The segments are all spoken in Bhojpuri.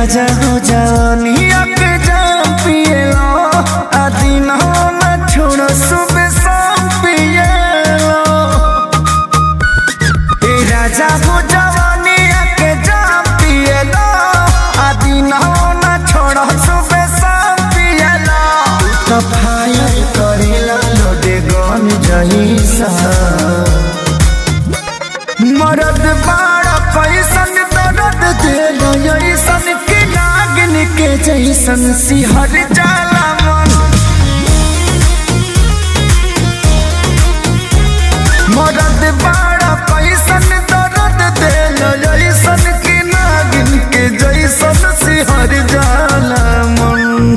राजा हो जवानिया के जाम पिएलो आ दिन न छोड़ो सुबह शाम पिएलो ए राजा हो जवानिया के जाम पिएलो आ दिन न छोड़ो सुबह शाम पिएलो तो फायर करेला लोडे गन जहिसा मरद बाड़ा पैसन दर्द देलो ऐसन के नागिन के जैसन सिहर जाला मन मरद बाड़ा पैसन दर्द देलो ऐसन के नागिन के जैसन सिहर जाला मन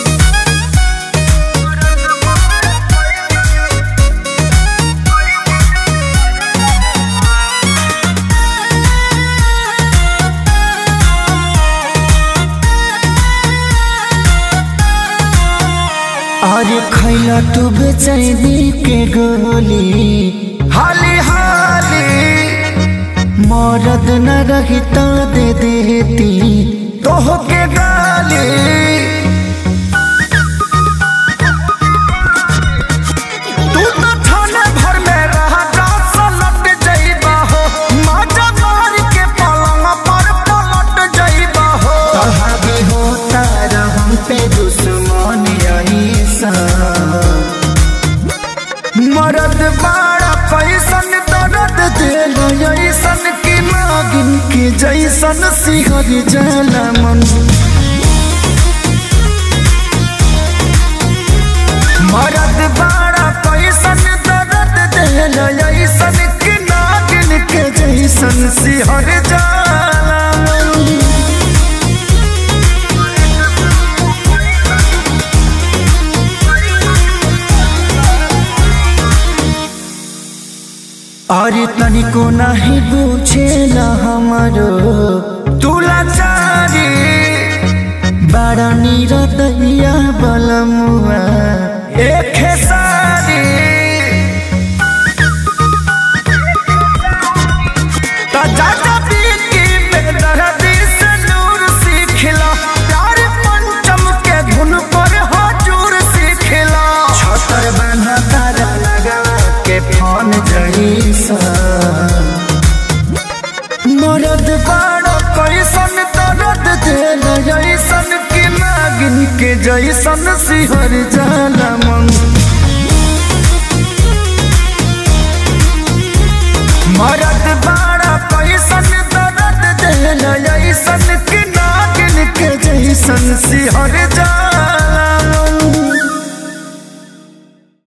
और खैला तू बेचैनी के गोली हाली हाली मरद न रही तो दे देती तोह के गाली तू तो थाने भर में रहा रात लट जाइबा हो माजा मार के पलंग पर पलट जाइबा हो तहागे होता रहम पे दुश्मन ऐसा मरद बाड़ा पैसन दर्द दिल ऐसन की नागिन के जैसन सिहर जला मन मरद बाड़ा पैसन दर्द दिल ऐसन की नागिन के जैसन सिहर जाला मन अरे तनिको नाही बुझेला हमारो तुला चारी बड़ा निरदैया बलमुआ एक सारी ता चाचा पीकी बेदर्दी से नूर सीखला प्यार पंचम के धुन पर हजूर सीखला छतर बना तारा लगा के फोन जईसा मरद बाड़ो कैसन दर्द देल जैसन की नागिन के जैसन सिहर जाला मन